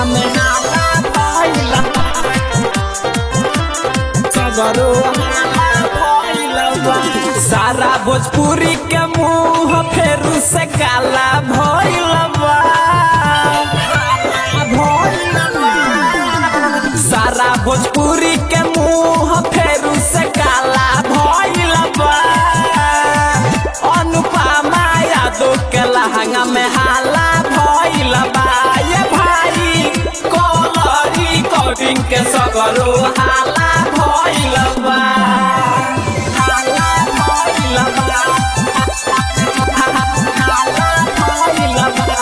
में हाला भइल बा सगरो हाला भइल बा सारा भोजपुरी के मुंह फेरू से काला भइल बा भइल बा सारा भोजपुरी के मुंह फेरू से काला भइल बा अनुपमा यादव के लहंगा में हाला भइल बा ये भाई कलरी कोडिंग के सगरो हाला भइल बा हाला भइल बा हाला भइल बा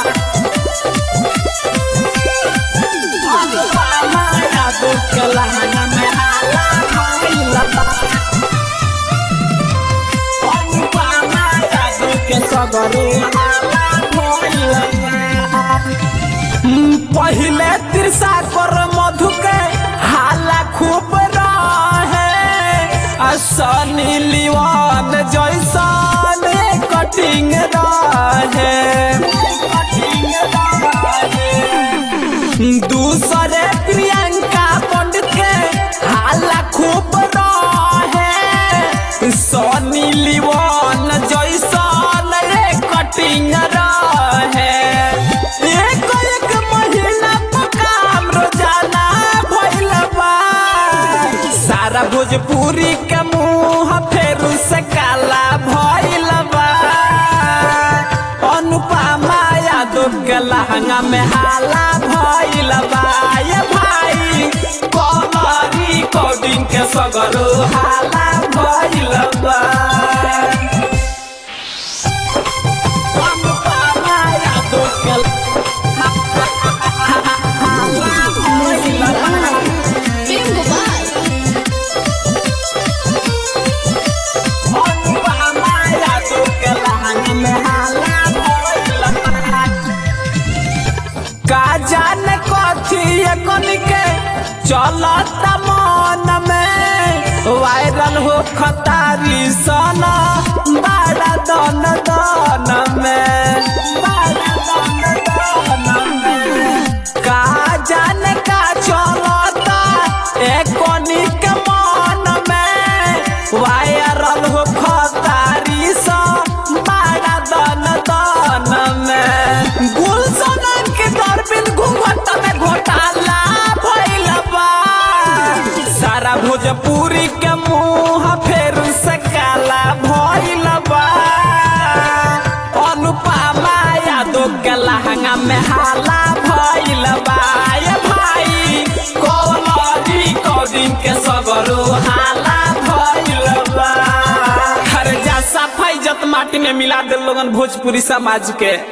अनुपमा यादव के लहंगा में हाला भइल बा अनुपमा यादव के सगरो हाला भइल बा पहिले तिरसा कर मधु के हाला खूब रहे आ सनी लिवान जैसन कटिंग रहे दूसरे प्रियंका पंडित के हाला खूब रहे सनी लिवान जैसन रे कटिंग रहे एक एक महिला पर काम रोजाना भइल बा सारा भोजपुरी के मुंह फेरू से काला भइल बा अनुपमा यादव के लहंगा में हाला भइल बा ये भाई कमरी कोडिंग के सगरो हाला भइल बा अनुपमा यादव के Bingo Ball. अनुपमा यादव के लहंगा में हाला भइल बा का जाने कथी कन के चलत मन में वायरल हो खतारी सना बड़ा दन दन में बड़ा दन दन में का जाने का चलता एकनी के मन में वायरल हो खतारी सा बड़ा दन दन में गुलशन के दरबिन घूंघट में घोटाला भइल बा सारा भोजपुरी के मुंह फेर से काला भइल बा अनुपमा यादव के लहंगा में हाला भइल बा ये भाई कौलरी कौदिन के सगरो हाला भइल बा हर जा सफाई जत माटी में मिला दे लोगन भोजपुरी समाज के